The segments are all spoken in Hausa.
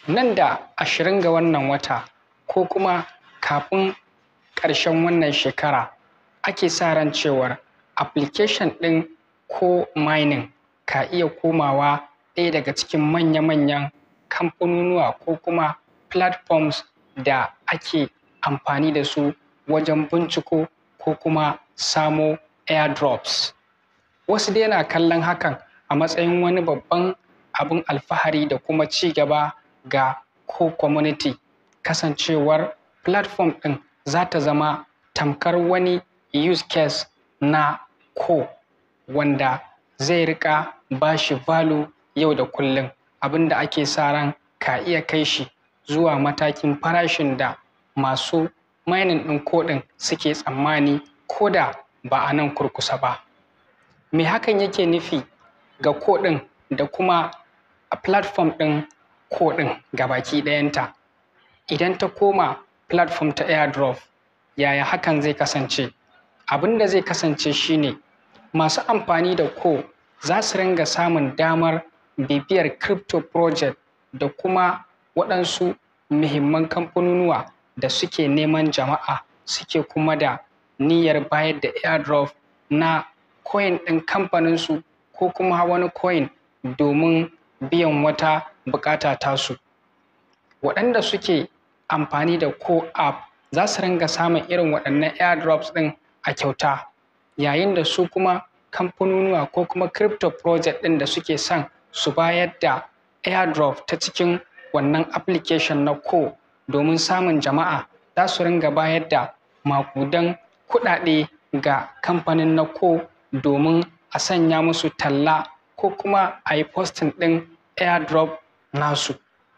nan da ashirin ga wannan wata ko kuma kafin ƙarshen wannan shekara ake sa ran cewar application ɗin ko mining ka iya komawa ɗaya daga cikin manya-manyan kamfanonuwa ko kuma platforms da ake amfani da su wajen binciko ko kuma samo airdrops wasu dai na kallon hakan a matsayin wani babban abin alfahari da kuma ci gaba ga ko community kasancewar platform ɗin za ta zama tamkar wani use case na ko wanda zai rika ba shi value yau da kullum abin da ake sa ran ka iya kai shi zuwa matakin farashin da masu mining ɗin ko ɗin suke tsammani ko da ba a nan kurkusa ba me hakan yake nufi ga ko ɗin da kuma a platform ɗin ko ɗin gabaki ɗayanta idan ta koma platform ta airdrop yaya hakan zai kasance abin da zai kasance shine masu amfani da ko za su ringa samun damar bibiyar crypto project da kuma waɗansu muhimman kamfanonuwa da suke neman jama'a suke kuma da niyyar bayar da airdrop na coin ɗin kamfaninsu ko kuma wani coin domin biyan wata buƙata tasu waɗanda suke amfani da ko app za su ringa samun irin waɗannan airdrops ɗin a kyauta yayin da su kuma kamfanonuwa ko kuma crypto project ɗin da suke son su bayar da airdrop ta cikin wannan application na ko domin samun jama'a za su ringa bayar da makudan kuɗaɗe ga kamfanin na ko domin a sanya musu talla ko kuma a yi posting ɗin airdrop nasu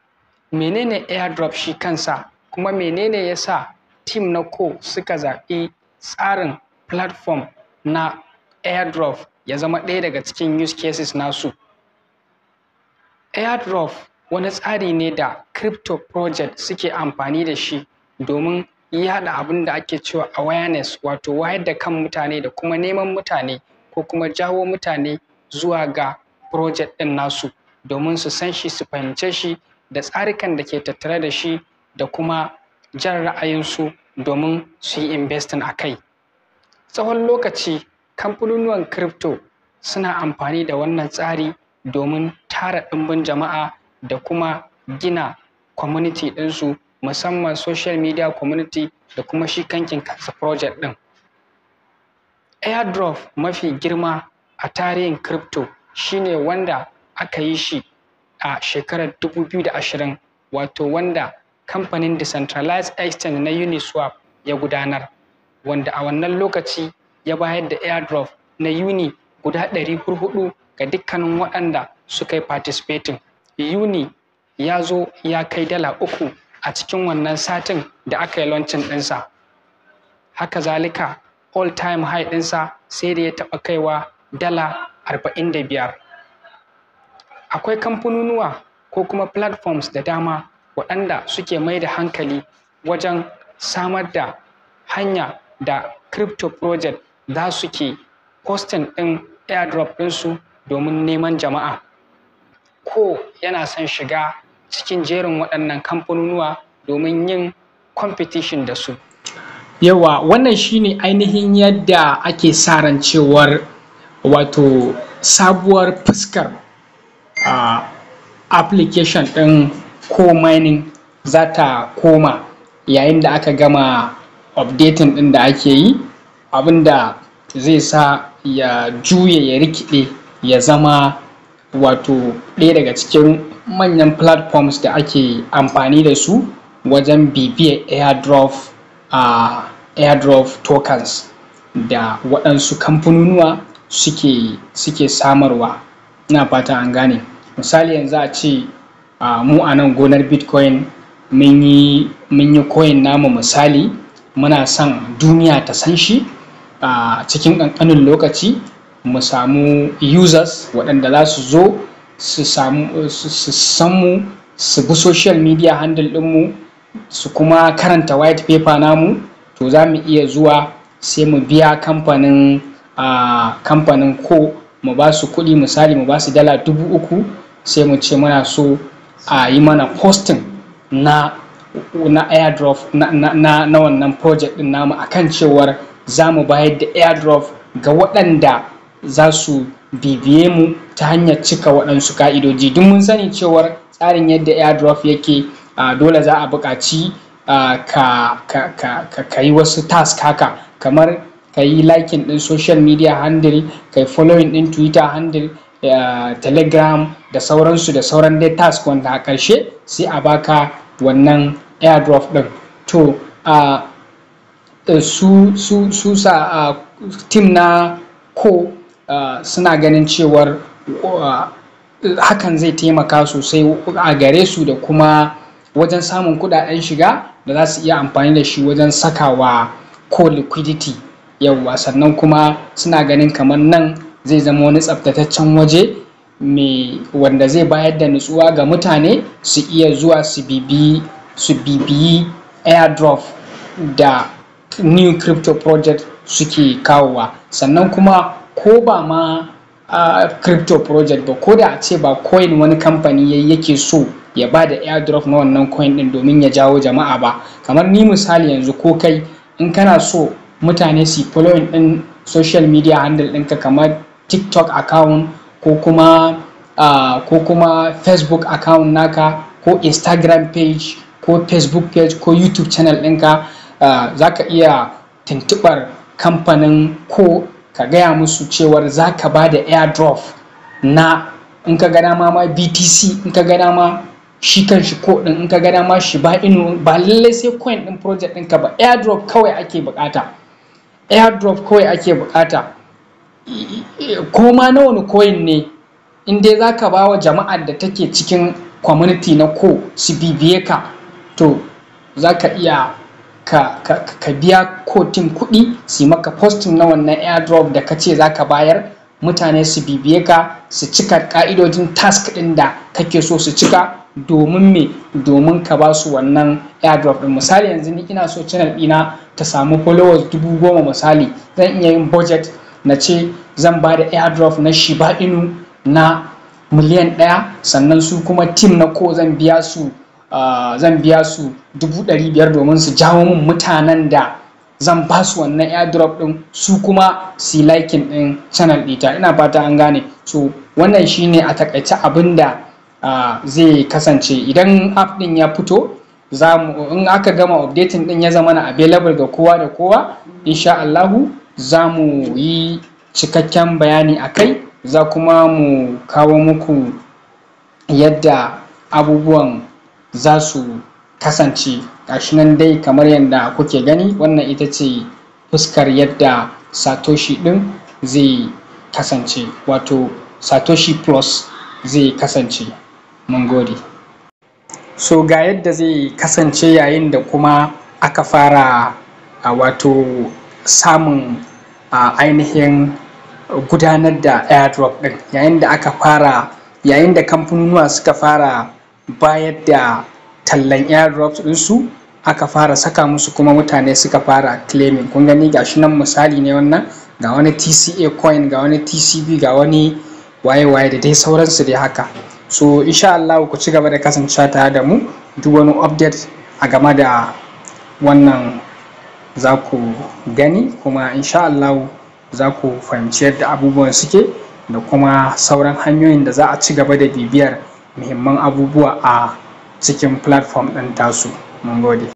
menene airdrop shi kansa kuma menene ya sa team na ko suka zaɓi tsarin platform na airdrop ya zama ɗaya daga cikin use cases nasu airdrop wani tsari ne da crypto project suke amfani da shi domin yaɗa abin da ake cewa awareness wato wayar da kan mutane da kuma neman mutane ko kuma jawo mutane zuwa ga project ɗin nasu domin su san shi su fahimce shi da tsarikan da ke tattare da shi da kuma jan ra'ayinsu domin su yi investing a kai tsawon lokaci kamfanonuwan crypto suna amfani da wannan tsari domin tara ɗimbin jama'a da kuma gina community ɗinsu musamman social media community da kuma shi kankin kansa project ɗin airdrop mafi girma a tarihin crypto shine wanda aka yi shi a shekarar 2020 wato wanda kamfanin decentralized exchange na uniswap ya gudanar wanda a wannan lokaci ya bayar da airdrop na uni guda 400 ga dukkanin waɗanda suka yi participating uni ya zo ya kai dala uku a cikin wannan satin da aka yi launching ɗinsa haka zalika all time high ɗinsa sai da ya taɓa kaiwa dala 45 akwai kamfanonuwa ko kuma platforms da dama waɗanda suke mai da hankali wajen samar da hanya da crypto project za su ke posting ɗin airdrop ɗinsu domin neman jama'a ko yana son shiga cikin jerin waɗannan kamfanonuwa domin yin competition da su yawa wannan shine ainihin yadda ake sa ran cewar wato sabuwar fuskar uh, application ɗin ko mining za ta koma yayin da aka gama updating ɗin da ake yi abinda zai sa ya juye ya rikide ya zama wato ɗaya daga cikin manyan platforms da ake amfani da su wajen bibiyar airdrop a uh, airdrop tokens da waɗansu kamfanonuwa suke suke samarwa ina fata an gane misali yanzu a ce uh, mu a nan gonar bitcoin mun yi coin namu misali muna son duniya ta san shi a uh, cikin ƙanƙanin lokaci mu samu users waɗanda za su zo su samu su san mu su bi social media handle ɗinmu su kuma karanta white paper namu to za mu iya zuwa sai mu biya kamfanin uh, kamfanin ko mu ba su kuɗi misali mu ba su dala dubu uku sai mu ce muna so a yi mana posting na na airdrop na, na, na, na wannan project din namu akan cewar za mu bayar da airdrop ga waɗanda za su bibiye mu ta hanyar cika waɗansu ka'idoji duk mun sani cewar tsarin yadda airdrop yake uh, dole za a buƙaci uh, ka, ka, ka, ka, ka yi wasu task haka kamar ka yi liking ɗin social media handle ka yi following ɗin twitter handle uh, telegram da sauransu da sauran dai task wanda a ƙarshe sai a baka wannan airdrop ɗin to uh, su su su sa uh, team na ko uh, suna ganin cewar uh, hakan zai taimaka sosai a gare su da kuma wajen samun kudaden shiga da za su iya amfani da shi wajen sakawa ko liquidity yauwa sannan kuma suna ganin kamar nan zai zama wani tsaftataccen waje mai wanda zai bayar da nutsuwa ga mutane su iya zuwa su bibiyi su bibiyi airdrop da new crypto project suke kawowa sannan kuma ko ba ma uh, crypto project ba ko da a ce ba coin wani kamfani yayi yake so ya ba da airdrop na wannan coin din domin ya jawo jama'a ba kamar ni misali yanzu ko kai in kana so mutane su following din social media handle ɗinka kamar tiktok account ko kuma uh, ko kuma facebook account naka ko instagram page ko facebook page ko youtube channel ɗinka uh, za ka iya tuntuɓar kamfanin ko ka gaya musu cewar za ka ba da airdrop na in ka gada ma ma btc in ka gada ma shi kan shi ko din in ka gada ma shi ba inu ba lallai sai coin din project ɗinka ba airdrop kawai ake bukata airdrop kawai ake bukata ko ma na wani coin ne in dai za ka ba wa jama'ar da take cikin community na ko su bibiye ka to za ka iya ka, ka, ka biya kotin kuɗi su maka posting na wannan airdrop da ka ce za ka bayar mutane su bibiye ka su cika ka'idojin task ɗin da kake so su cika domin me domin ka ba su wannan airdrop ɗin misali yanzu ni ina so channel ɗina ta samu followers dubu goma misali zan iya yin budget na ce zan ba da airdrop na shiba inu na miliyan ɗaya sannan su kuma team na ko zan biya su Uh, zan biya su dubu ɗari biyar domin su jawo min mutanen da zan ba su wannan airdrop ɗin su kuma su likin ɗin channel ɗita ina fata an gane so wannan shine a takaice abin da uh, zai kasance idan app ɗin ya fito in aka gama updating ɗin ya zama na available ga kowa da kowa insha Allahu za mu yi cikakken bayani a kai za kuma mu kawo muku yadda abubuwan za su kasance gashi nan dai kamar yadda kuke gani wannan ita ce fuskar yadda satoshi ɗin zai kasance wato satoshi plus zai kasance mun gode so ga yadda zai kasance yayin da kuma aka fara a wato samun a ainihin gudanar da airdrop ɗin yayin da aka fara yayin da kamfanonuwa suka fara bayar da tallan airdrops ɗinsu aka fara saka musu kuma mutane suka fara claiming kun gani gashi nan misali ne wannan ga wani tca coin ga wani tcb ga wani waye-waye da dai sauransu dai haka so insha Allah ku ci gaba da kasancewa tare da mu duk wani update a game da wannan za ku gani kuma insha Allah za ku fahimci yadda abubuwan suke da kuma sauran hanyoyin da za a ci gaba da bibiyar muhimman abubuwa a cikin platform ɗin tasu mun gode